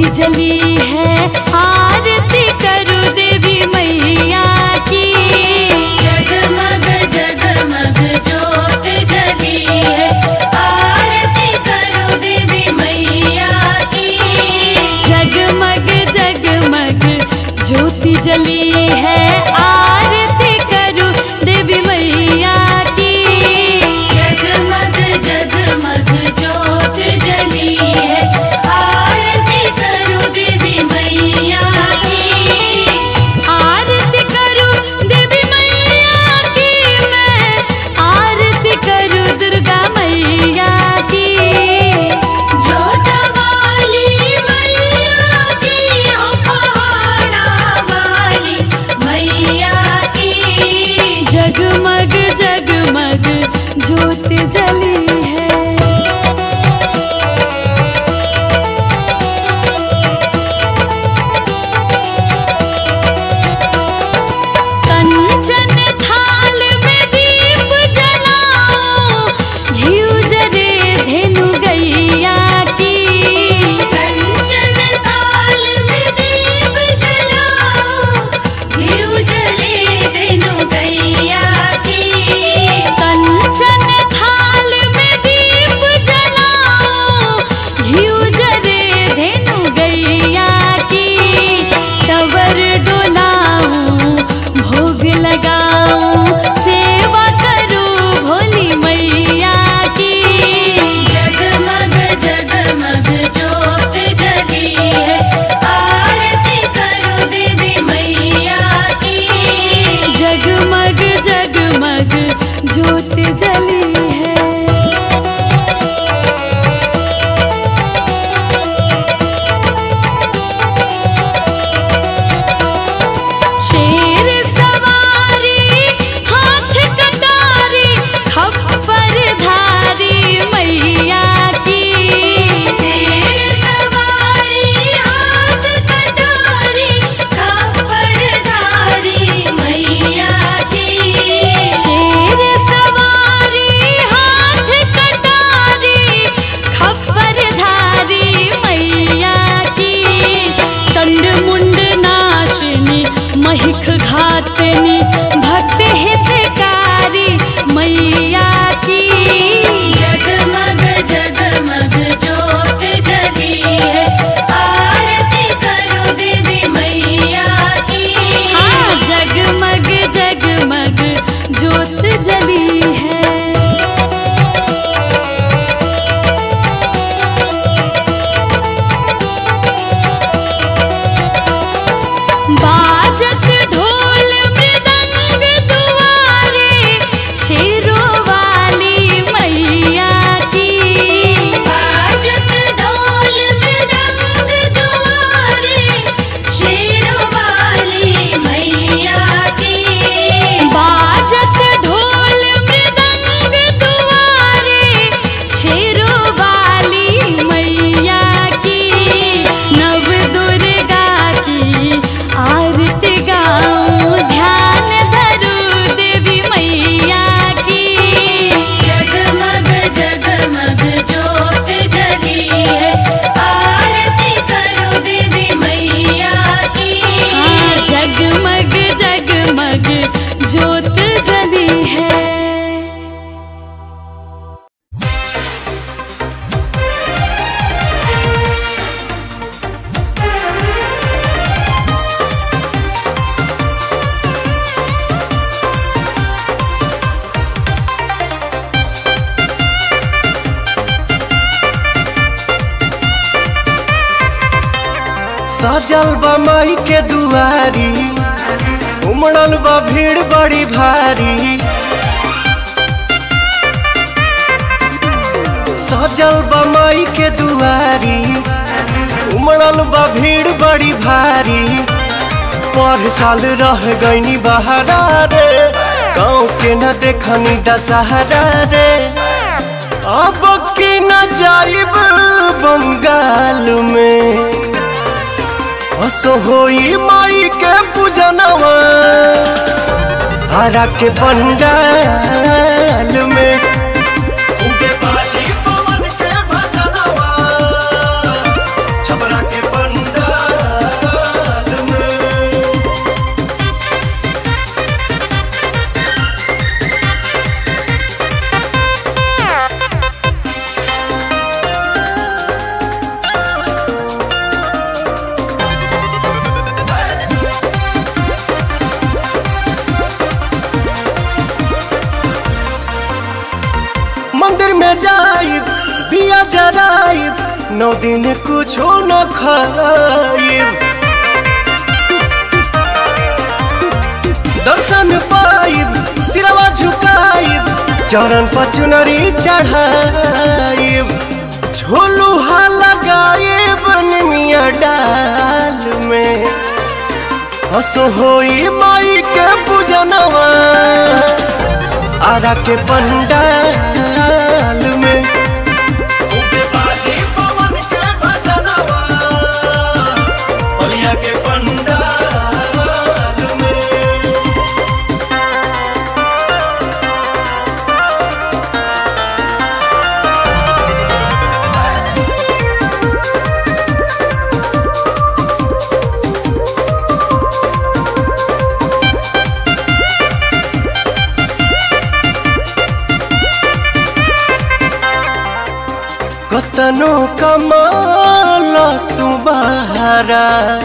ज्योति जली है आरती करो देवी मैया की जगमग जगमग ज्योत जली है आरती करो देवी मैया की जगमग जगमग ज्योति जली है आरती करो देवी मैया की जगमग जगमग ज्योत जली है आरती करो देवी मैया की आरती करूं देवी मैया की मैं आरती करूं दुर्गा मैया की जोता वाली मैया की हो पहाड़ा वाली मैया की जगमग जगमग ज्योत जली है कंचन थाल में दीप जलाओ घिउ जरे धेनु गैया की कंचन थाल में दीप जलाओ घिउ जले देनु गैया की कंचन थाल में दीप जलाओ घिउ जरे धेनु गैया की चवर डोलाऊं भोग लगाऊं सेवा करूं भोली मैया की जगमग जगमग ज्योत जली है आरती करो देवी मैया की जगमग जगमग ज्योत जली है शेर सवारी हाथ कटारी खप्पर धारी मैया की तेरे सवारी हाथ कटारी खप्परधारी मैया की शेर सवारी हाथ कटारी खप्पर धारी मैया की चंड मुंड नाशिनी महिख घातनी भक्त हितकारी मैया की जगमग जगमग ज्योत जली है आरती करो देवी मैया की हाँ जगमग जगमग ज्योत जली है बाजत ढोल मृदंग दुआरे शेरों वाली मैया की बाजत ढोल मृदंग दुआरे शेरों वाली मैया की बाजत ढोल मृदंग दुआरे शेरों वाली मैया की नव दुर्गा की आरती गाऊं ध्यान धरूं देवी मैया की जगमग जगमग ज्योत जली है आरती करो देवी मैया की हाँ जगमग जगमग ज्योत जली है सजल बा माई के दुआरी उमड़ल बा भीड़ बड़ी भारी सजल बा माई के दुआरी उमड़ल बा भीड़ बड़ी भारी पर साल रह गईनी बहारा रे गाँव के न देखनी दशहरा रे अब की न जाइब बंगाल में असो होई माई के पूजनवा हरा के पंडाल में खूबे बाजी पवन के भजनवा छपरा के पंडाल में जाइब दिया जराइब नौ दिन कुछो न खाइब दर्शन पाइब सिरवा झुकाइब चरण पर चुनरी चढ़ाइब झोलुहा लगाइब निमिया डाल में हसो होई माई के पूजनवा आरा के पंडाल में खूबे बाजी पवन के भजनवा बलिया के पंडाल में कतनो कमाल तू बहारा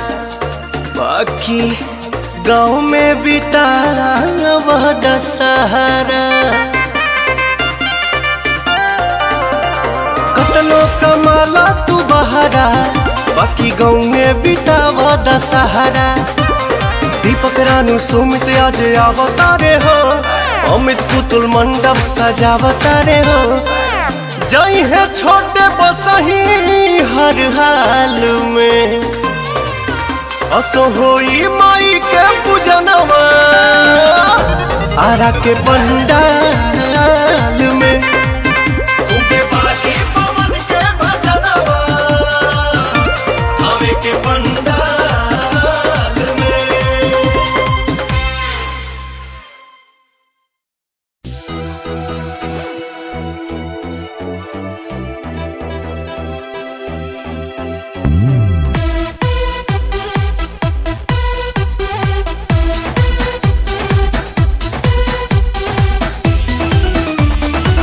बाकी गाँव में बितारा वह दशहरा कतनो कमाला तू बहारा बाकी गाँव में बितावा दशहरा दीपक रानू सुमित आज अवतारे हो अमित पुतुल मंडप सजावतारे हो जई है छोटे बसही हर हाल में असो होई माई के पूजनवा आरा के पंडाल में खूबे बाजी पवन के भजनवा आवे के पंडाल में जय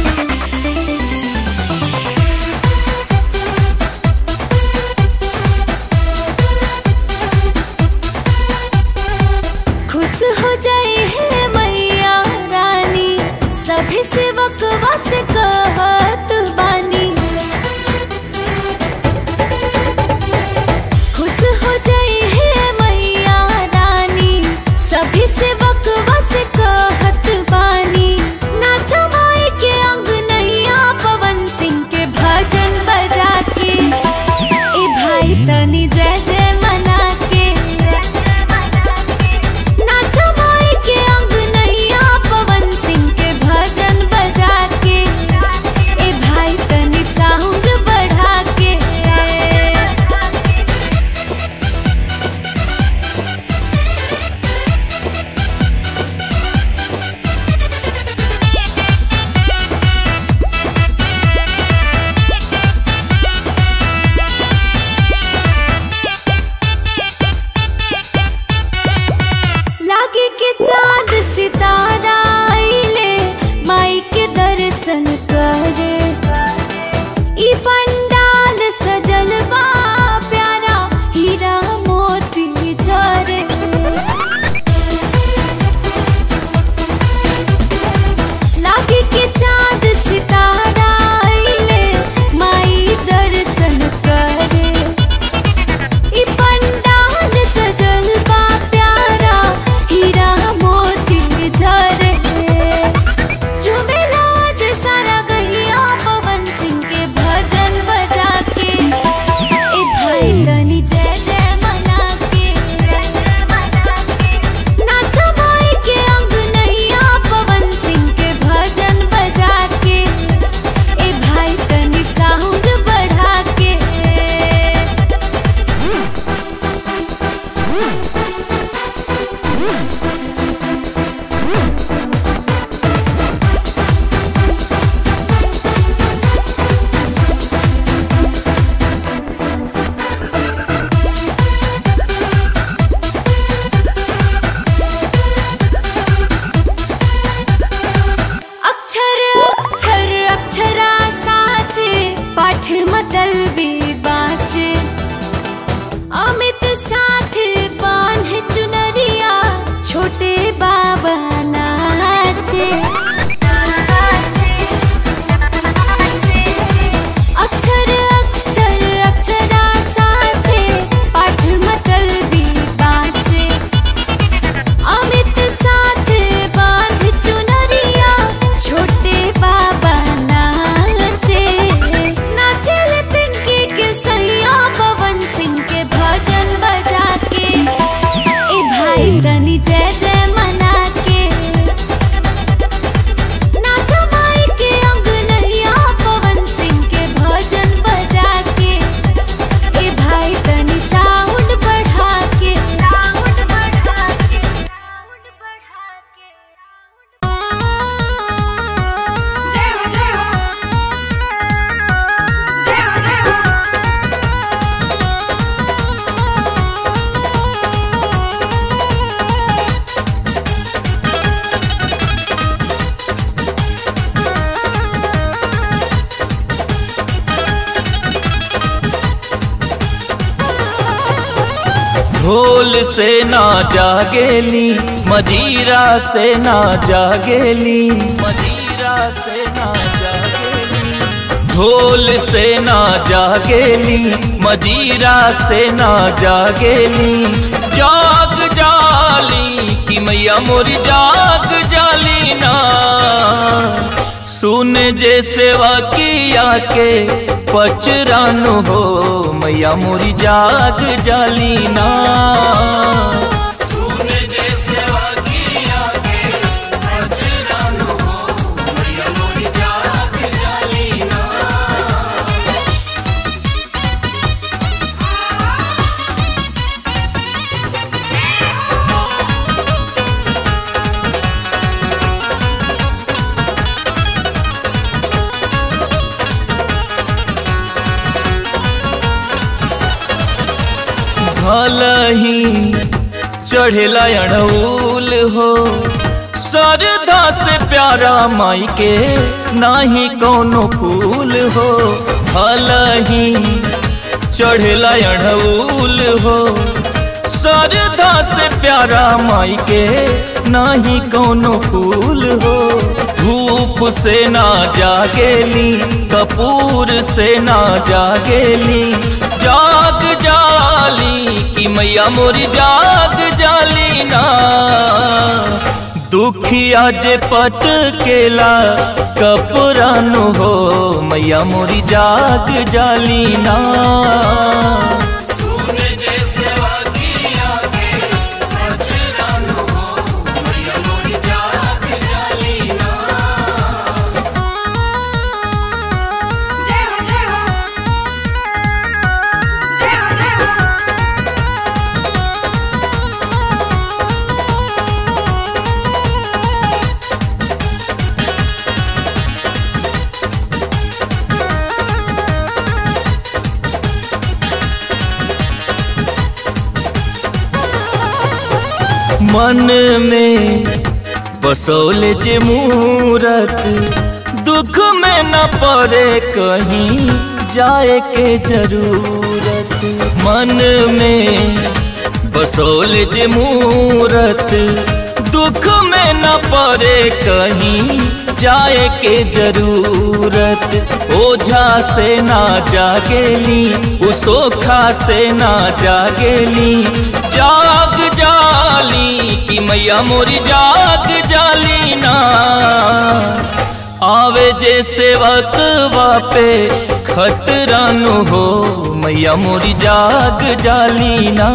ढोल से ना जागेली मजीरा से ना जागेली मजीरा से ना जागेली ढोल से ना जागेली मजीरा से ना जागेली जाग जाली कि मैया मोर जाग जाली ना सुन जे सेवा किया के पचरानु हो मैया मोरी जाग जाली ना भलही चढ़ेला अड़ौल हो सरधा से प्यारा माई के नाही कोनो फूल हो भलही चढ़ेला अड़ौल हो सरधा से प्यारा माई के नाही कोनो फूल हो धूप से ना जागेली कपूर से ना जागेली जाग जाली कि मैया मोरी जाग जाली ना दुखिया जे पट केला कपुरानु हो मैया मोरी जाग जाली ना जय हो जय हो जय हो जय हो मन में बसौल जे मूरत दुख में न पड़े कहीं जाए के जरूरत मन में बसौल जे मूरत दुख में न पड़े कहीं जाए के जरूरत ओझा से ना जागेली उसोखा से ना जागेली जाग जाली कि मैया मोरी जाग जाली ना आवे जे सेवक वापे खतरानु हो मैया मोरी जाग जाली ना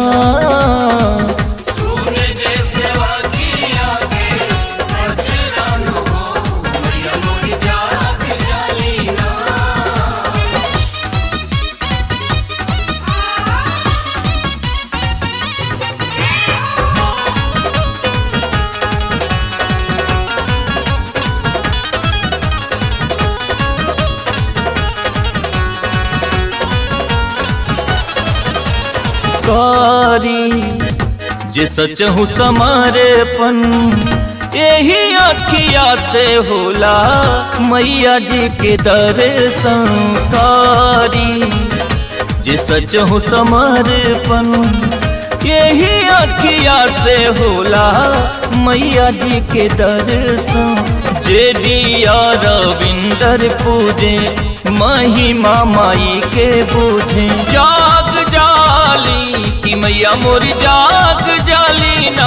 कारी जे सच हूँ समर्पण यही अखिया से होला मैया जी के दर्शन कारी जे सच हूँ समर्पण यही अखिया से होला मैया जी के दर्शन जे दिया रविंदर पूजे महिमा माई के बूझे जाग जाली कि मैया मोर जाग जाली ना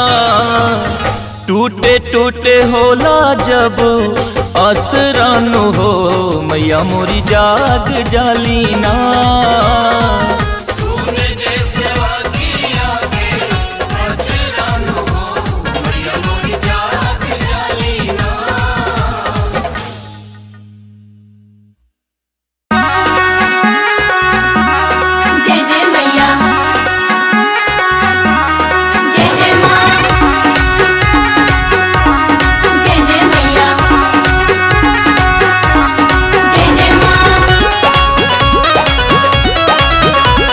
टूटे टूटे होला जब असरानु हो मैया मोरी जाग जाली ना जय जय मैया जय जय माँ जय जय मैया जय जय माँ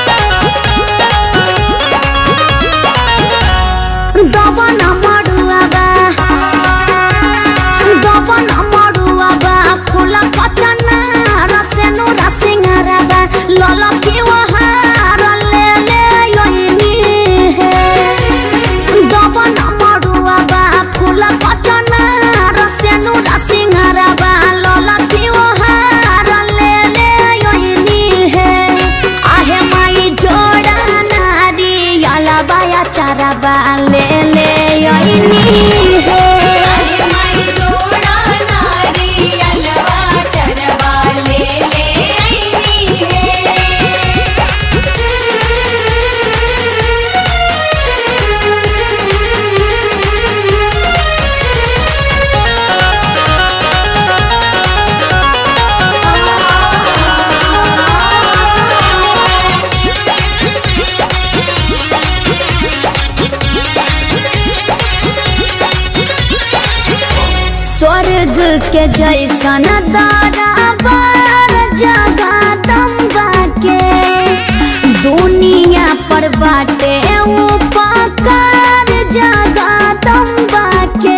स्वर्ग के जैसन दरबार जगदम्बा के दुनिया पर बाटे उपकार जगदम्बा के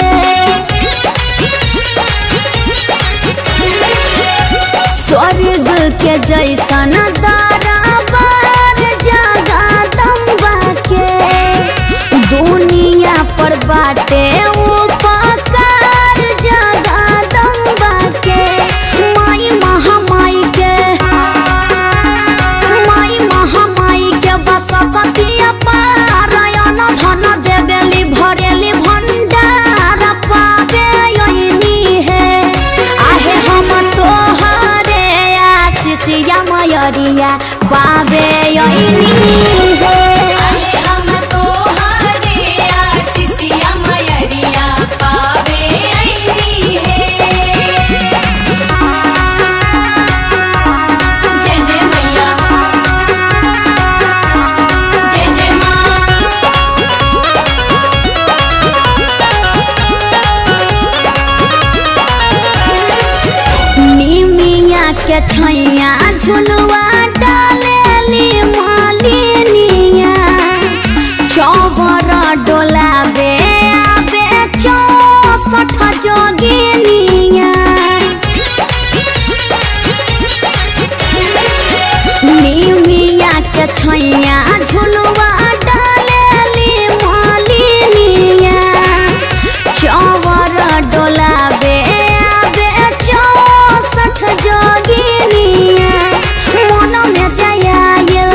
स्वर्ग के जैसन दरबार जगदम्बा के दुनिया पर बाटे उपकार जगदम्बा के माई महामाई के माई महामाई के बसपति पारायण धन देवेली भरेली भंडार पावे यही है आहे हम तोहरे आशीषिया मयरिया पावे यही है आहे हम तोहरे आशीषिया मयरिया पावे अइली है जय जय मैया जय जय माँ निमिया के छैया झुलुआ डालेली मालिनिया चौबर डोलाबे आबे चौसठ जोगिनिया निमिया के छैया झुलुआ डालेली मालिनिया चौवर डोलाबे आबे चौसठ जोगिनिया मन में जयाइल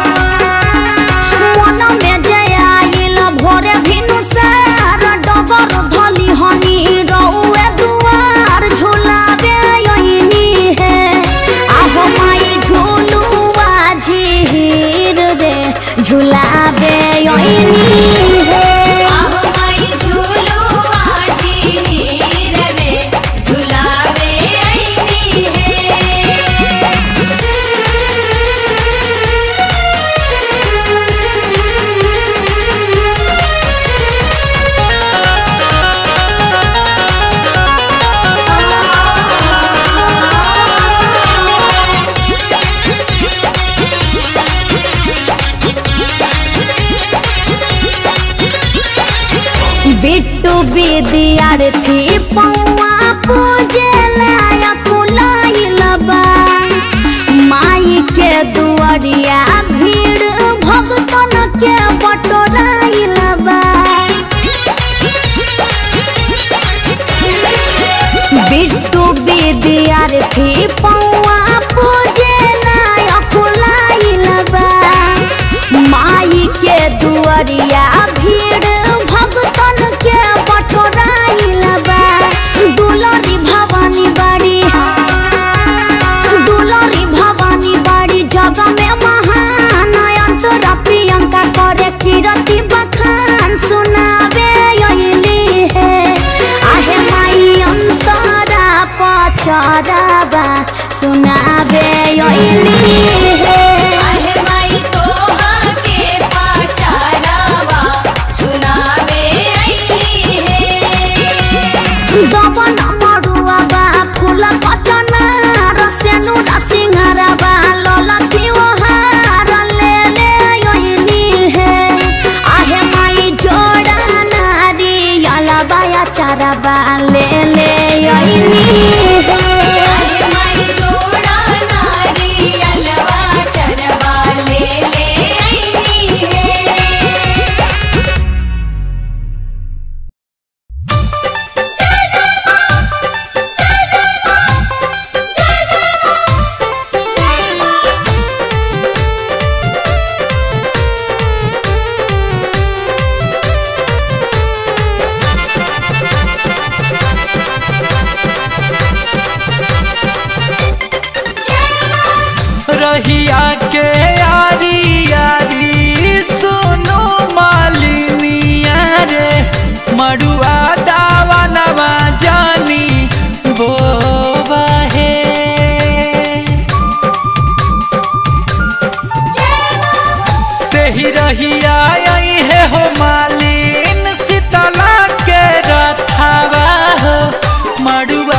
मन में जयाइल भोरे भिनु सार डगर धली हनी रउए दुआर झुलाबे यही है आहो माई झुलुआ झीर रे झुलाबे यही है आहो माई झूलुआ झीर रे झुलावे अइली है बिट्टू विद्यार्थी पौआ पूजे लायक लाइल बा माई के दुआरिया भीड़ भगतन के बटोराइल बा बिट्टू विद्यार्थी पौआ पूजे लायक लाइल बा माई के दुआरिया भीड़ भगतन के बटोराइल बा दुलरी भवानी बाड़ी दुलरी भवानी बाड़ी जग में महान अंतरा प्रियंका करे कीरति बखान सुनावे अइली है आहे माई अंतरा पचराबा सुनावे अइली है आहे माई तोहा के पाचारावा सुनावे अइली है दबन मरुआ बा फूल पटना रसेनु रसिंहरा बा ललकी ओहार ले ले योइनी है आहे माई जोड़ा नारी यला बाया चारा बा ले ले योइनी है आहे माई जोड़ा नारियलवा चरवा ले ले अइली है मड़ुआ